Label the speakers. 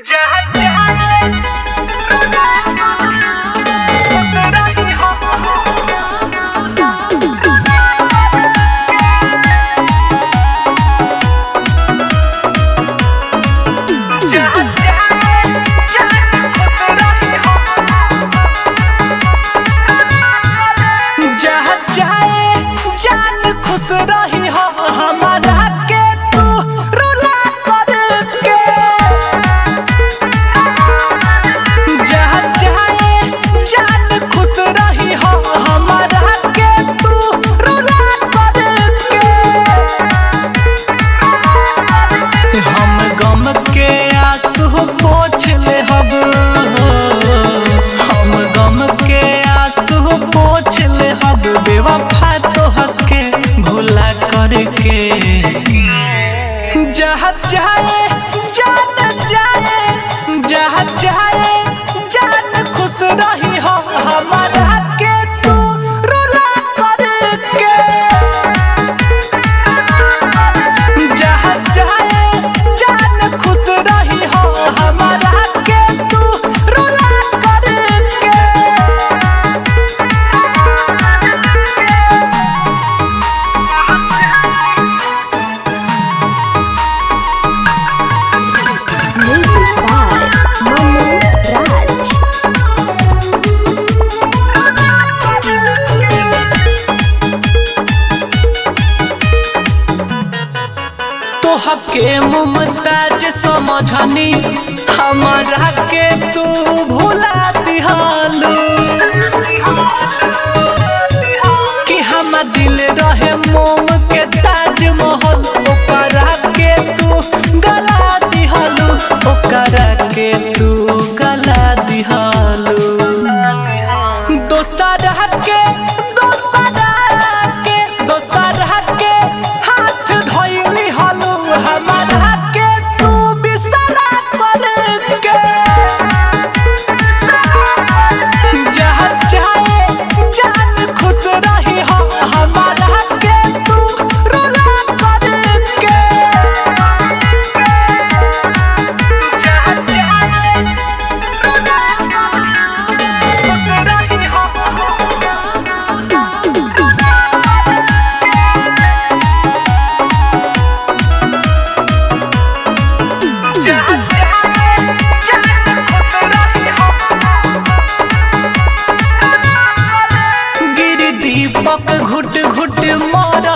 Speaker 1: जहाँ जाए जान खुश रही हो हमारा के तू रुला करके जहाँ जाए जान खुश रही हो हमारा के तू रुला करके हम गम के आंसू पोछ ले हब हम गम के आंसू पोछ ले हब बेवफा तो हके भूला करके जहाँ जाए जान जाए जहाँ जाए जान खुश रही हो हमारा के तू रुला करके जहाँ जाए जान खुश रही हो हमारा के तू रुला करके
Speaker 2: Music by Manu Raj.
Speaker 1: तोहके मुमताज समझनी हमारा के तू भुला दिहालू कि हम दिल रहे मोम के ताजमहल ओकरा के तू गला दिहालू ओकरा के तू गला दिहालू दोसरा के दोसरा के दोसरा के हाथ धोइली हलू हमारा के तू बिसरा करके जहाँ जाए जान खुश रही हो हमारा के तू रुला करके जहाँ जाए खुश रही हो गिर दीपक घुट घुट मर